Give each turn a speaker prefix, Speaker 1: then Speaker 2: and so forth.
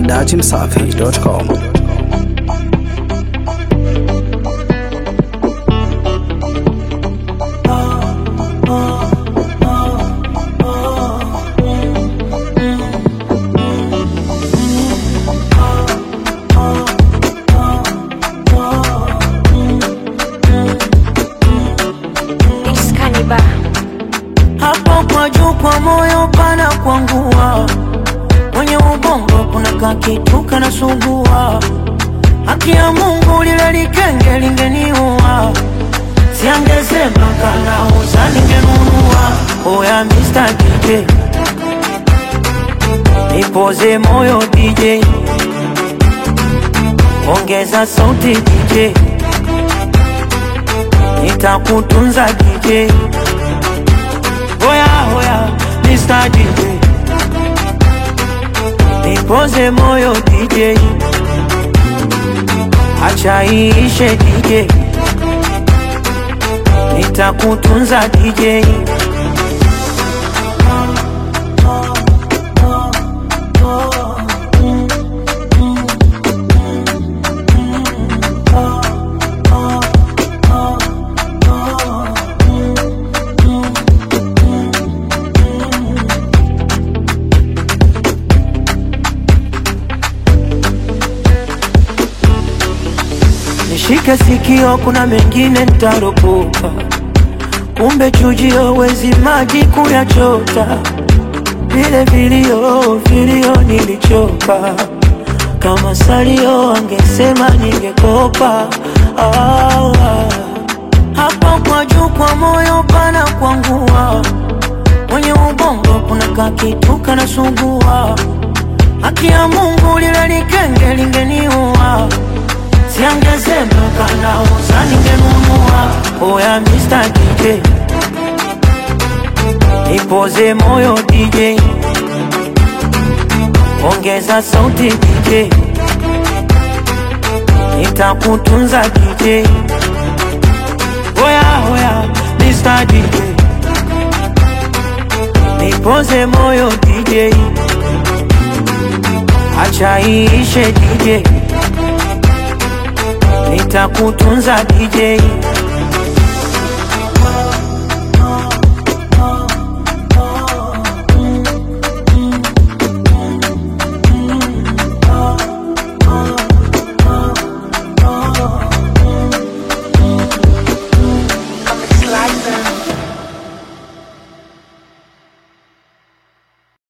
Speaker 1: datimsafi.com.
Speaker 2: Excalibur.
Speaker 3: hapo kwa juu kwa moyo pana kwangua, kwenye ubongo kuna kakitu kanasumbua. Haki ya Mungu lile likenge lingeniua, siangesema kanauza ningenunua. Oya Mr. DJ, nipoze moyo DJ, ongeza sauti DJ, nitakutunza DJ. Oya oya Mr. DJ Nipoze moyo DJ Acha iishe DJ Nitakutunza DJ Nishike sikio, kuna mengine nitaropoka, kumbe chujio wezi maji kuyachota. Vile vilio vilio nilichoka, kama salio angesema ningekopa. Ah, ah. Hapo kwa juu kwa moyo pana kwangua, kwenye ubongo kuna kakitu kanasumbua. Haki ya Mungu lile likenge lingeniua Siangesema kanauza ningenunua. Oya Mr. DJ, nipoze moyo DJ, ongeza sauti DJ, nitakutunza DJ. Oya oya Mr. DJ, nipoze moyo DJ, acha iishe DJ nitakutunza DJ